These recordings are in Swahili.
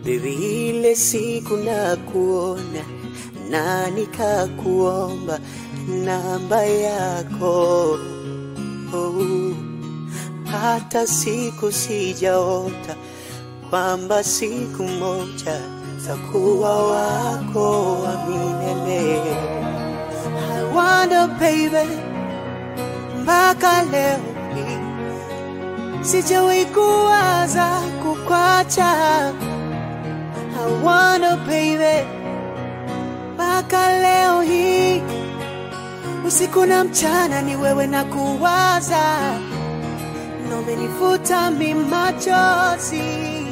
Baby, ile siku na kuona na nikakuomba namba yako oh. Hata siku sijaota kwamba siku moja takuwa wako wa milele. I wonder baby, mpaka leo hii sijawahi kuwaza kukwacha. I wonder baby, mpaka leo hii usiku na mchana ni wewe na kuwaza, na umenifuta mi machozi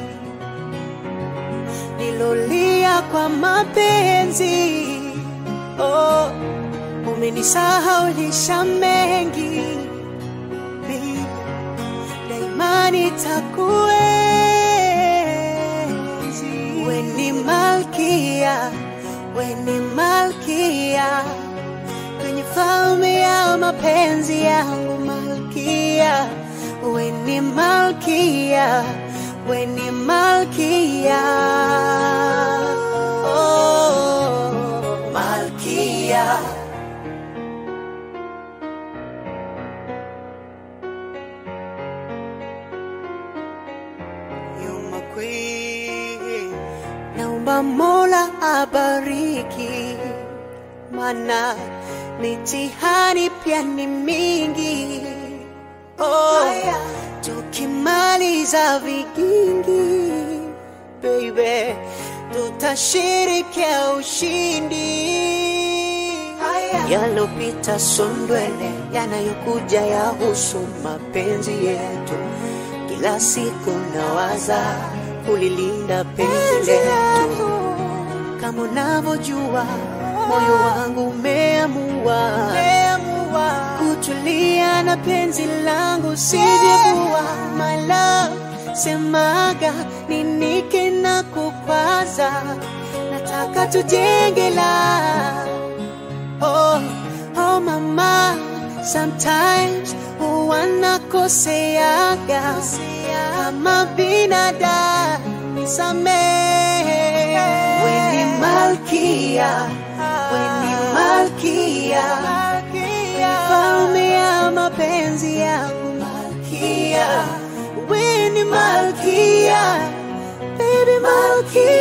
nilolia kwa mapenzi oh, umenisahaulisha mengi Baby, daima nitakuenzi. We ni malkia, we ni malkia kwenye falme ya mapenzi yangu malkia, we ni malkia, we ni malkia oh, malkia You're my queen. Naomba Mola abariki, mana mitihani pia ni mingi. Oh, tukimaliza vigingi, baby, tutashirikia ushindi. Yalopita sondwele, yanayokuja yahusu mapenzi yetu. Kila siku nawaza kulilinda penzi letu, kama unavyojua moyo wangu umeamua kutulia na penzi langu sijekuwa my love semaga ninike na kukwaza nataka tujenge la Oh, oh mama, sometimes wanakoseaga kama binadamu, nisamehe. We ni malkia, we ni malkia, falme ya mapenzi yangu malkia, we ni malkia, baby malkia.